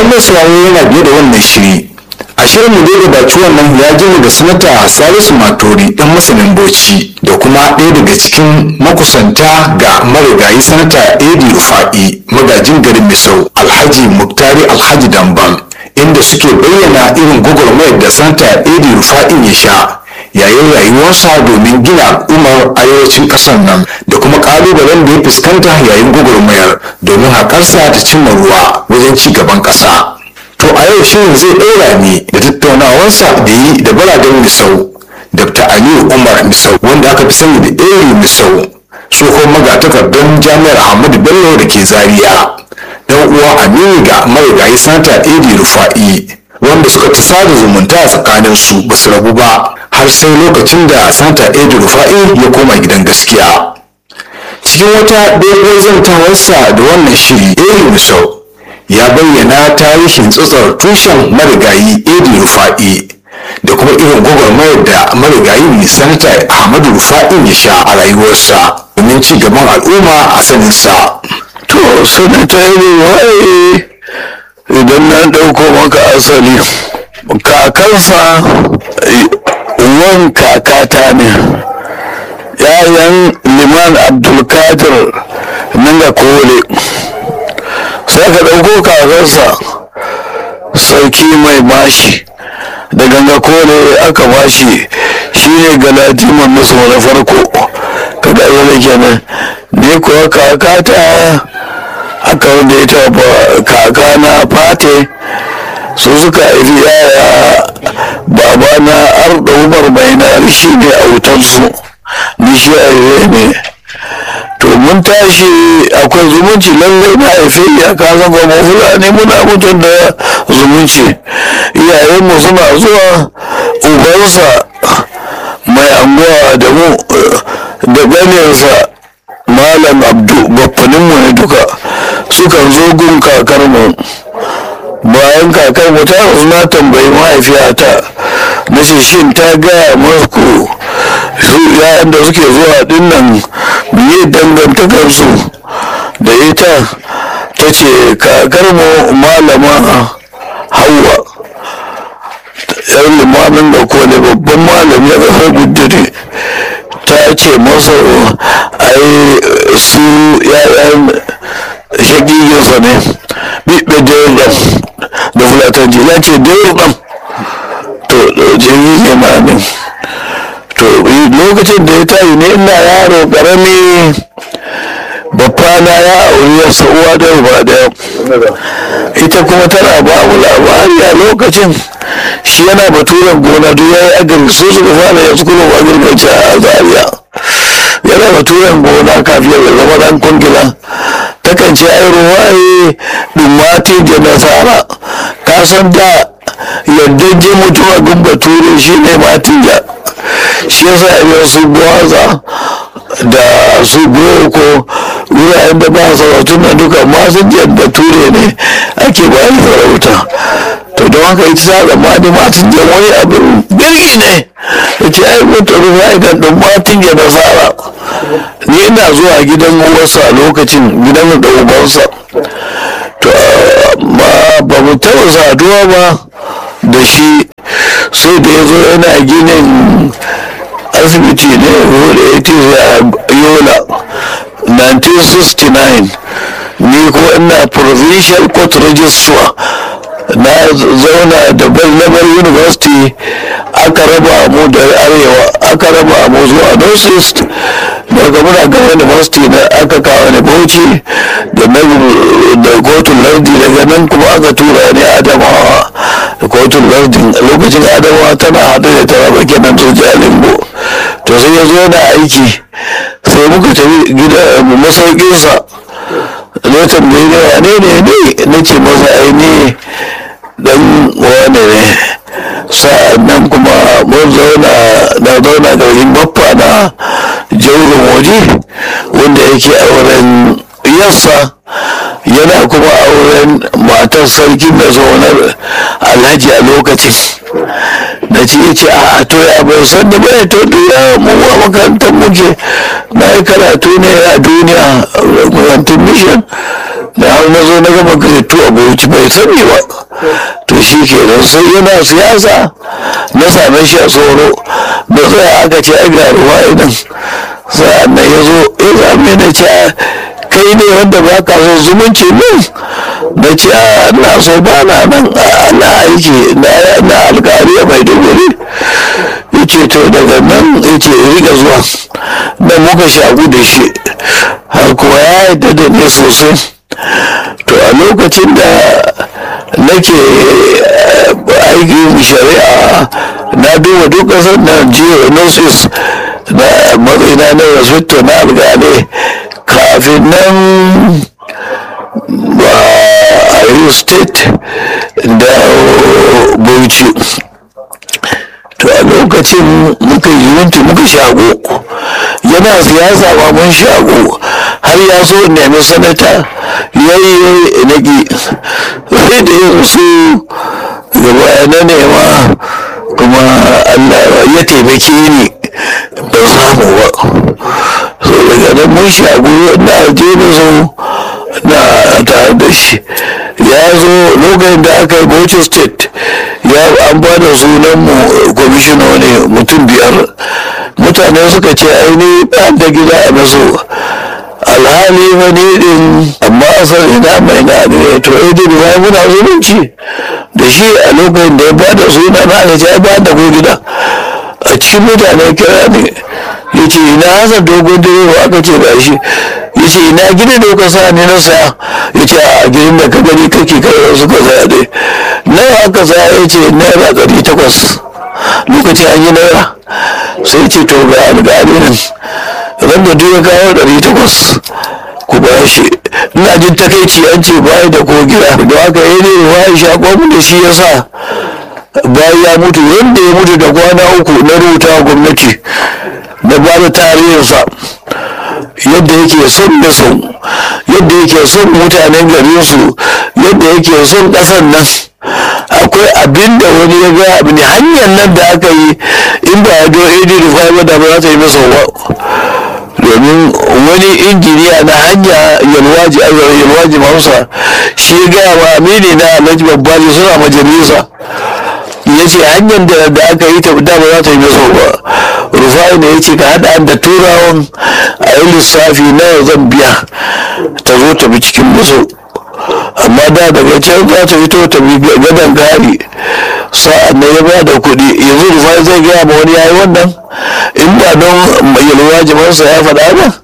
idan mai sauraro yana biye da wannan shiri a shirin mu dai gabaci wannan ya ji da sanata salisu matori dan masanin bauchi da kuma ɗaya daga cikin makusanta ga marigayi sanata edi rufa'i magajin garin misau alhaji muktari alhaji damban inda suke bayyana irin gwagwarmayar da sanata edi rufa'in ya sha yayin rayuwarsa domin gina al'ummar arewacin ƙasar nan da kuma ƙalubalen da ya fuskanta yayin gwagwarmayar domin haƙarsa ta cimma ruwa wajen ci gaban ƙasa. To a yau shirin zai ɗora ne da tattaunawarsa da yi da baraden Misau, Dr. Aliyu Umar Misau wanda aka fi sani da Eri Misau, tsohon magatakardar Jami'ar Ahmadu Bello da ke Zaria. Dan uwa Aminu ga marigayi Santa Edi Rufa'i wanda suka ta sada zumunta a tsakanin su ba su rabu ba har sai lokacin da Santa Edi Rufa'i ya koma gidan gaskiya. Cikin wata dogon zantawarsa da wannan shiri Eri Misau ya bayyana tarihin tsatsar tushen marigayi edi rufa'i da kuma irin gwagwarmayar da marigayi mai sanata ahmadu rufa'in ya sha a rayuwarsa domin ci gaban al'umma a saninsa to sanata edi rufa'i idan na ɗauko maka asali kakansa wan kakata ne yayan liman abdulkadir ninga kole sai ka ɗauko kakarsa sarki mai bashi da ganga kore aka bashi shine galadiman musu na farko kada yana kenan ne kuwa kakata aka wanda ita kaka na fate su suka haifi yaya baba na arda umar mai na shi ne a wutarsu ni shi ne to mun tashi akwai zumunci lallai na haife ya ka zama mu fulani muna mutum da zumunci iyayenmu suna zuwa ubansa mai anguwa da mu da ganinsa malam abdu baffaninmu ne duka sukan zo gun kakarmu bayan kakar mu ta na tambayi mahaifiyata na ce shin ta gaya maku su yayan da suke zuwa dinnan biye dangantakarsu da ita ta ce kakar mu malama hawa yar limamin da kone babban malami a ƙasar gudure ta ce masa ai su yayan shagiginsa ne biɓe da da fulatanci ya ce dai to jini ne ma ne to lokacin da ya tayi ne ina yaro karami babbana ya auri yasa uwa da uba da ita kuma tana ba mu labari a lokacin shi yana baturen gona duk ya yi agari su suka fara yanzu kuma ba girgaci a zaria yana baturen gona kafin ya zama dan kungila takan ce ai ruwaye dumati da nasara ka san da yadda je mutuwa gun bature shi ne matija shi yasa ya su gwaza da su boko wuraren da ba sarautun na duka masu jan bature ne ake bayan sarauta to don haka ita ta tsammani matin jan wani abin birgi ne da ce ai mutu ruwa idan ɗin matin jan nasara ni ina zuwa gidan uwarsa a lokacin gidan da ubansa to ba mu taɓa saduwa ba da shi sai da ya zo yana ginin asibiti ne wanda ya ce a yola 1969 ni ko ina provincial court registrar na zauna da belnabar university aka raba mu da arewa aka raba mu zuwa north east daga muna ga university na aka kawo ni bauchi da da kotun lardi daga nan kuma aka tura ni adamawa da kotun lardi lokacin adamawa tana haɗu da ta raba kenan su jalingo to sai ya zo yana aiki sai muka tafi gida masaukinsa ne tambayi ne wane ne ne na ce masa aini dan wane ne sa'annan kuma mun zauna na zauna garin baffa na jaurin waje wanda yake auren yassa yana kuma auren matar sarkin da zaunar alhaji a lokacin na ce ya ce a to ya bai san da bai to duniya mu a makarantar muke na yi karatu ne a duniya makarantar mission da har na zo na gama karatu a bauchi bai sani ba to shi ke nan sai yana siyasa na same shi a tsoro da tsaya aka ce ai ga ruwa idan sa'an nan ya zo ya zame na ce kai ne wanda ba ka so zumunci min na ce a na so ba na nan ana aiki na alkari mai duburi ya ce to daga nan ya ce riga zuwa da muka shagu da shi har kuwa ya yadda da ne sosai to a lokacin da nake aikin shari'a na duba duk ƙasar na geonosis na matsayina na rasutto na alƙalai kafin nan ba a yi state da bauchi to a lokacin muka yi yunti muka shago yana siyasa ba mun shago har ya so nemi sanata ya yi naki sai da yin su gaba na nema kuma allah ya taimake ni ban samu ba so daga nan mun shago na je na zo na tare da shi ya zo lokacin da aka yi bauchi state ya an ba da sunan mu kwamishino ne mutum biyar mutane suka ce aini ba da gida a maso alhali wani din amma asali na mai na ne to idin ya muna zumunci da shi a lokacin da ya ba da suna na aka ce ba da ko gida a cikin mutane kira ne ya ce ina hasa dogon direba aka ce ba shi ya ce ina gida da ka sa ne na saya ya ce a gidan da ka gani kake kai wasu ka saya dai nawa aka saya ya ce naira ɗari takwas lokacin an yi naira sai ce to ga alƙali nan ran da duk ya kawo ɗari takwas ku ba shi ina jin takaici an ce bayi da ko gida da haka yi ne wa sha da shi ya sa bayan ya mutu wanda ya mutu da kwana uku na rubuta gwamnati da ba da tarihinsa yadda yake son da son yadda yake son mutanen garinsu yadda yake son ƙasar nan akwai abin da wani ya ga abin hanyar nan da aka yi in ba ya don edi rufai ba da ba za ta yi masa ba domin wani injiniya na hanya yalwaji yalwaji mausa shi gaya wa amini na alhaji babbali suna majalisa ya ce hanyar da aka yi ta da ba za ta yi masa ba rufai ne ya ce ka haɗa da turawan a yi lissafi nawa zan biya ta zo ta bi cikin musu amma da daga can za ta fito ta bi gadon gari sa'an na ya ba da kuɗi yanzu rufai zai gaya ma wani yayi wannan in ba don yalwa jimansa ya faɗa ba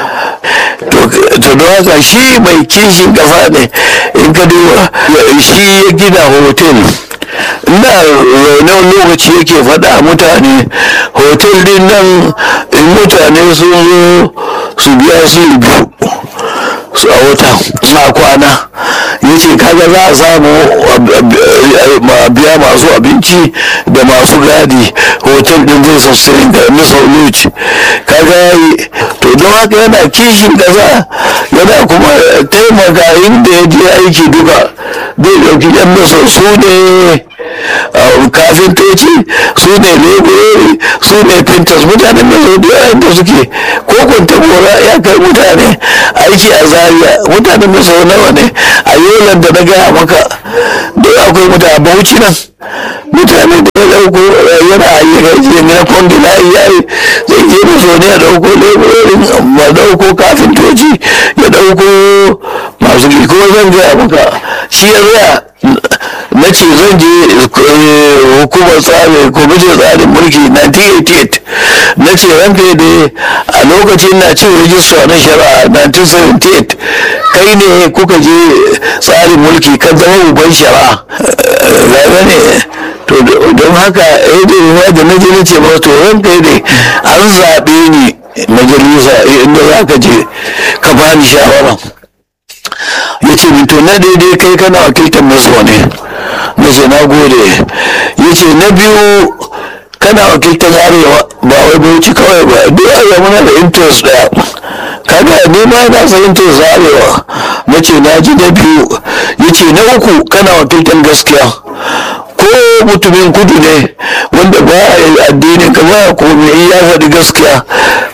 to don haka shi mai kishin kafa ne in ka duba shi ya gina hotel ina zaune lokaci yake faɗa mutane hotel din nan in mutane sun zo su biya su biyu su a wata na kwana ya ce kaga za a samu biya masu abinci da masu gadi hotel din zai sustain da nisa luci kaga yayi to don haka yana kishin kasa yana kuma taimaka inda ya je aiki duka zai ɗauki yan nasa su ne kafintoci su ne leburori su ne pintas mutanen da su biya inda suke ko kwantabora ya kai mutane aiki a zaria mutanen da sau nawa ne a yolan da na gaya maka duk akwai mutane bauchi nan mutane da ya dauko yana ayyuka jiya na kwangila ya yi zai je da so ne ya dauko leburorin ma dauko kafintoci ya dauko masu ko zan gaya maka shi ya zaya na ce zan je hukumar tsarin kwamitin tsarin mulki 1988 na ce ranka da a lokacin na cin rijista na shari'a 1978 kai ne kuka je tsarin mulki kan zama uban shari'a gaba ne to don haka ya da na je na ce ba to ranka ne an zaɓe ni majalisa inda za ka je ka bani shawara ya ce min to na daidai kai kana wakiltar maso ne na ce na gode ya ce na biyu kana wakiltar arewa ba wai bauchi kawai ba duk arewa muna da interest daya kaga ni ma na san interest arewa na ce na ji na biyu ya ce na uku kana wakiltar gaskiya ko mutumin kudu ne wanda ba a addini ka ba ko me ya faɗi gaskiya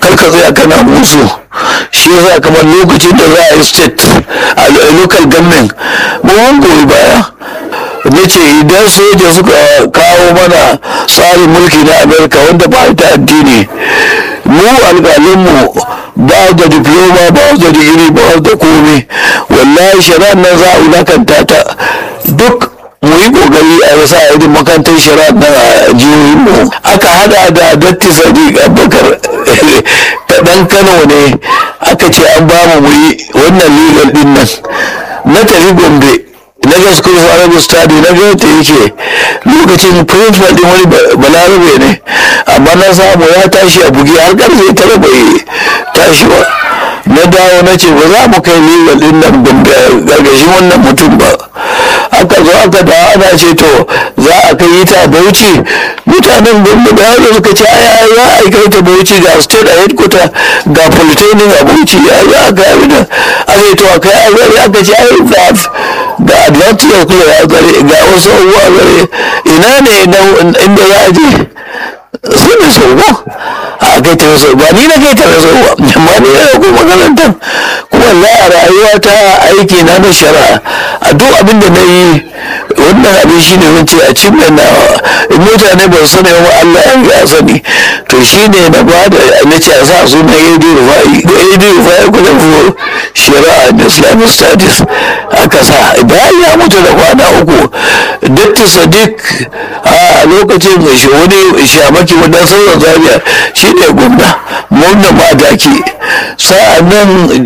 kar ka tsaya kana musu shi yasa kamar lokacin da za a yi state a local government mun goyi baya na ce idan soja suka kawo mana tsarin mulki na amerika wanda ba ta addini mu alƙalinmu ba da diploma ba da digiri ba da komai wallahi shari'ar nan za a wulakanta ta duk mu yi kokari a yasa a irin makarantar shari'ar nan a jihohin mu aka hada da datti sadiq abubakar ta dan kano ne aka ce an ba mu yi wannan legal din nan na tafi gombe na ga school of arabic study na ga ta yake lokacin principal din wani balarabe ne amma na samu ya tashi a bugi har karfe tara bai tashi ba na dawo na ce ba za mu kai legal din nan gombe gargashin wannan mutum ba aka zo aka da ana ce to za a kai ta bauchi mutanen gombe da haka suka ce aya za a kai ta bauchi ga state a headquarter ga polytechnic a bauchi ya za a kai abin aka yi to a kai a gari aka ce ai ga ga advantage kula ya gare ga wasu abubuwa gare ina ne inda za a je sai mai sauwa a kai ta wasu ba ni na kai ta wasu ba amma ni na ko makarantar kuma la a rayuwa ta aiki na na shari'a a duk abin da na yi wannan abin shi ne wance a cin na mutane ba su sani wa Allah ya sani to shi ne na ba da na ce a sa su na yadi rufai da yadi rufai kuma fi shari'a da islamic studies aka sa bayan ya mutu da kwana uku datti sadiq a lokacin da shi wani shamaki wannan sauran zaria shi ne gwamna gwamna madaki sa'an nan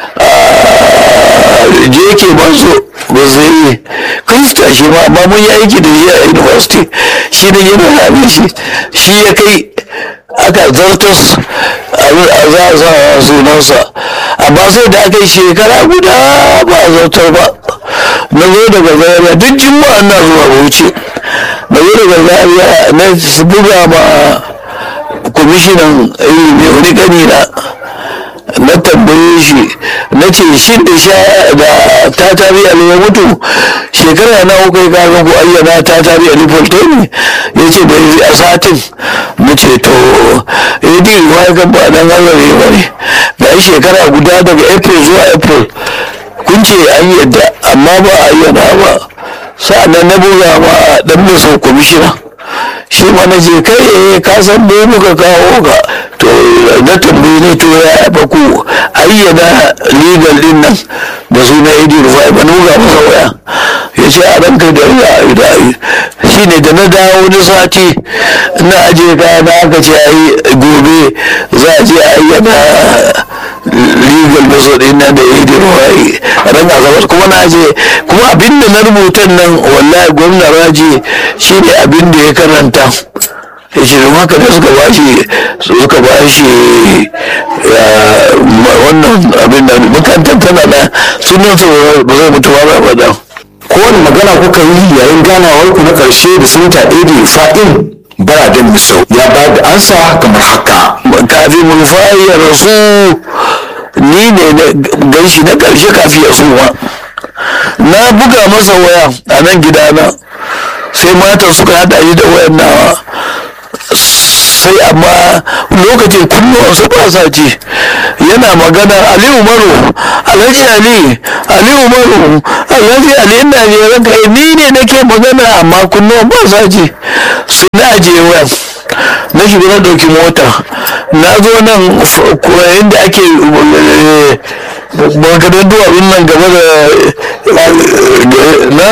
je ke manzo ba zai yi krista shi ma amma mun yi aiki da shi a university shi ne yana rame shi shi ya kai aka zartas a za a sa sunansa amma sai da aka yi shekara guda ba a zartar ba na zo daga zaria duk juma'a na zuwa bauchi na zo daga zaria na buga ma kwamishinan ilimi wani kanina na tambaye shi na ce shi da sha da ta tari a ya mutu shekara na uku ka ga ko ayyana ta tari a lifolto ne ya ce da a satin na ce to ya di ruwa kan ba dan Allah ne ba ne ga shekara guda daga april zuwa april kun ce an yadda amma ba a ayyana ba sa'annan na buga ma dan mai sau kwamishina shi ma na je kai ka san me muka kawo ka to na tambayi ne to ya ba ku ayyana legal din nan da suna idi rufai ba nuga masa waya ya ce a ranka da ya da shi ne da na dawo wani sati na aje kaya na aka ce ai gobe za a je ayyana legal maso din nan da idi rufai a ran asabar kuma na je kuma abinda na rubutan nan wallahi gwamna raji shi ne abin da ya karanta ya ce don haka da suka bashi suka bashi wannan abin da makarantar tana da sunan su ba zai mutu ba ba da kowane magana kuka yi yayin ganawar ku na karshe da sanata edi fa'in baradin misau ya ba da ansa kamar haka kafin mulfayi ya rasu ni ne na ganshi na karshe kafin ya suma na buga masa waya a nan gidana sai matan suka hada shi da wayan nawa sai amma lokacin kunnuwansu ba sa ji yana magana ali umaru alhaji ali ali umaru alhaji ali ina je ranka ni ne nake magana amma kunnuwan ba sa ji su na je wayan na shiga na ɗauki mota na zo nan inda ake maganar duwatsun nan gaba da na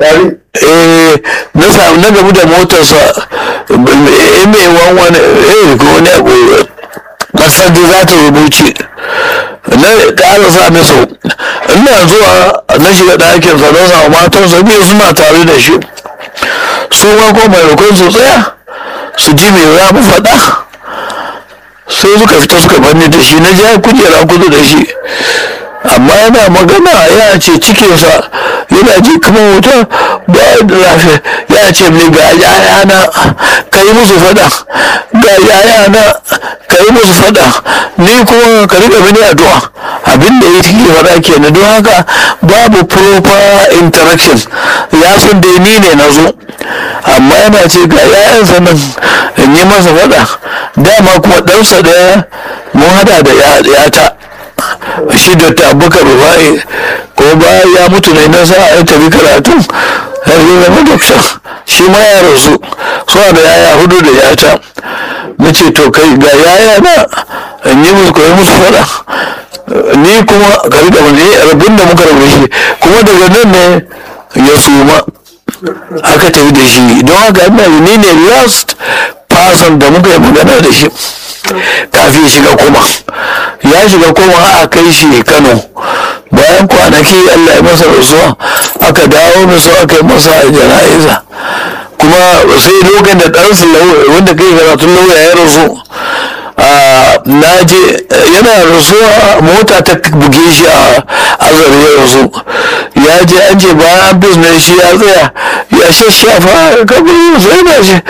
na samu na gabu da motarsa mai wanwan eh ko wani abu kasar da za ta rubuce na ƙara sa masa ina zuwa na shiga ɗakin sa don samu matarsa biyu suna tare da shi su ma ko mai rukun su tsaya su ji me za mu faɗa sai suka fita suka banni da shi na ja kujera kudu da shi amma yana magana ya ce cikinsa yana ji kamar wuta ba da lafiya ya ce mini ga yayana ka yi musu fada ga yayana ka yi musu fada ni kuma ka riƙa mini addu'a abin da ya take faɗa kenan don haka babu proper interaction ya san dai ni ne na zo amma yana ce ga yayansa nan in yi masa faɗa dama kuma ɗansa da mun hada da yata shi da tabukar rufai ko bayan ya mutu ne na sa ya tafi karatu har yi zama dokta shi ma ya rasu suna da yaya hudu da yata na ce to kai ga yaya na in yi musu koyi musu faɗa ni kuma ka riƙa wani rabin da muka rabu shi kuma daga nan ne ya suma aka tafi da shi don haka ina ni ne last person da muka yi magana da shi kafin shiga kuma ya shiga kuma a kai shi kano bayan kwanaki allah ya masa rasuwa aka dawo da su aka yi masa jana'iza kuma sai lokacin da ɗansa wanda kai karatun lauya ya rasu na je yana rasuwa mota ta buge shi a azare ya rasu ya je an ce bayan business shi ya tsaya ya shashafa kabin sai ba shi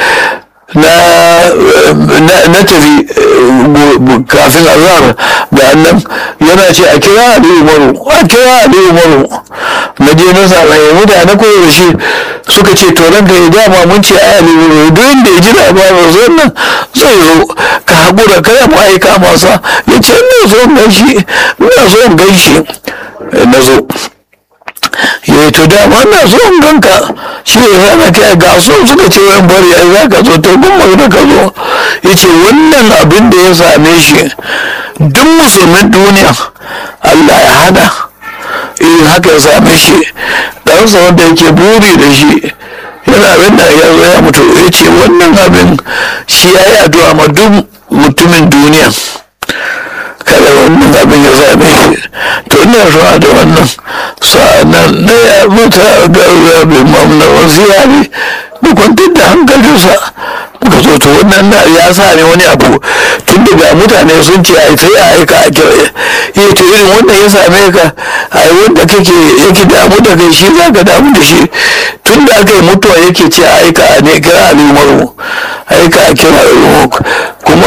na tafi kafin azhar da annan yana ce a kira ali umaru a kira ali umaru na je na samaye mutane koyo da shi suka ce to ranka ya dama mun ce a ali umaru duk inda ya ji labarin zai nan zai zo ka haƙura kada mu aika masa ya ce ina so in gan shi ina so in gan shi na zo ya to dama na so in ganka shi ne rana kai ga so suka ce wayan bari ai za ka zo to gun magana ka zo ya ce wannan abin da ya same shi duk musulmin duniya Allah ya hana irin haka ya same shi ɗansa wanda yake buri da shi yana abin da ya zo ya mutu ya ce wannan abin shi ya yi addu'a ma duk mutumin duniya kada wannan abin ya same shi to ina zuwa da wannan sa'annan na ya mata ga bin mamna wasiya ne da kwantar da hankalinsa muka zo to wannan na ya sa ne wani abu tun daga mutane sun ce ai sai a aika a kira ya to irin wannan ya same ka ai wanda kake yake damu da kai shi za ka damu da shi tun da aka yi mutuwa yake ce a aika a ne kira al'umaru aika a kira al'umaru kuma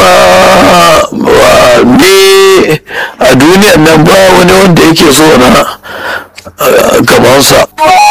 ne a duniyan nan ba wani wanda yake so na kamansa